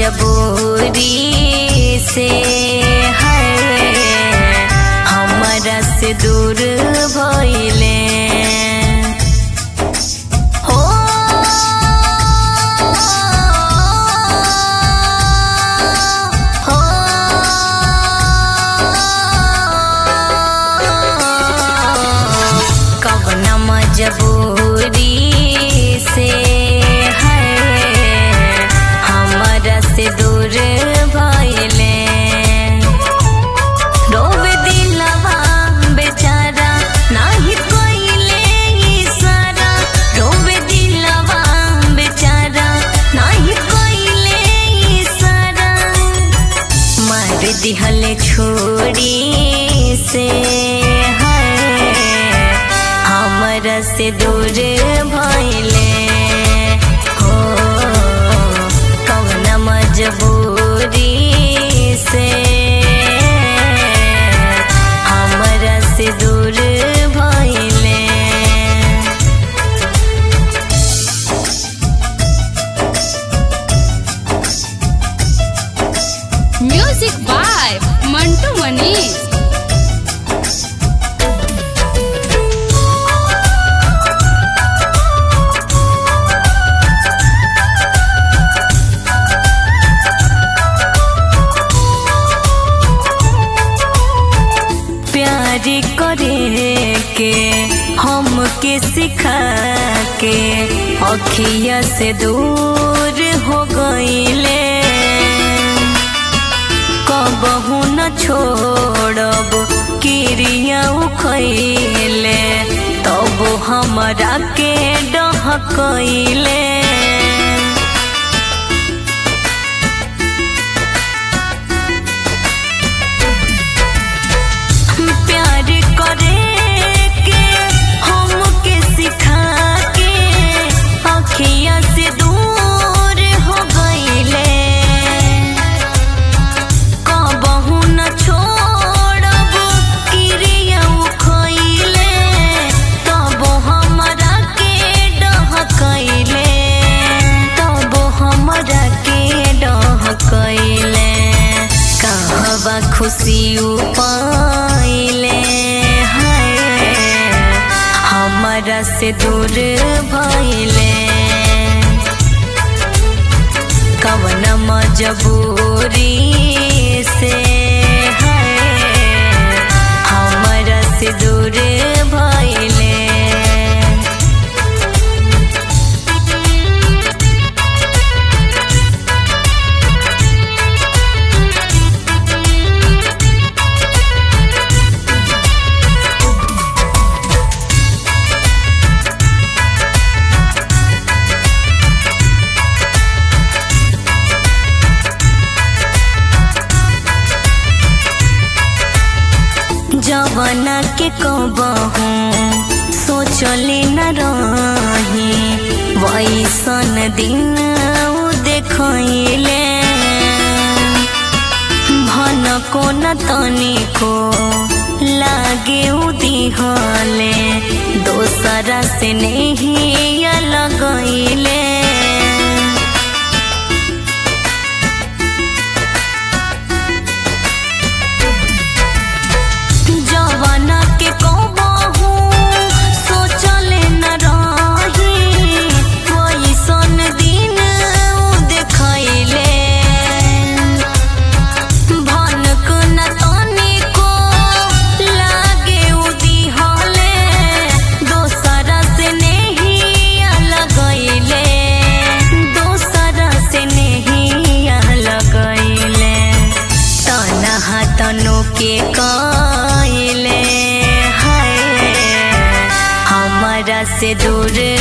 मजबूरी से है हमरा से दूर भइले हो हो कवन मजबूरी से है हमरा से दूर भइले रोवे दिलवा बेचारा नाही कोइले इशारा रोवे दिलवा बेचारा नाही कोइले इशारा मार दिहले छोड़ी से है हमरा से दूर भइले हो कवन मजबूरी से हमरा से दूर भइले म्यूजिक बाय मंटू मनीष प्यार करे के हमके सिखा के अखिया से दूर हो गईले कबहू न छोड़ब किरिया उखैले तब हमरा के डहकैले प्यार करे के हमके सिखा के अखिया से दूर हो गईले कबहू न छोड़ब किरिया उखैले तब हमरा के डहकैले तब हमरा के डहकैले कहवा खुशी पाइले है हमरा से दूर भइले कवन मजबूरी से है हमरा से दूर भइले जवाना के कबहू सोचले न रही वैसन दिन उ देखैले भन को न तनिको लागे उ दिहले दोसरा से नहीं लगैले जवाना के कबहू सोचले न रही वैसन दिन उ देखैले भनक न तनिको लागे उ दिहले दोसरा से नहीं लगैले दोसरा से नहीं लगैले तनहा तनु के कइले है हमरा से दूर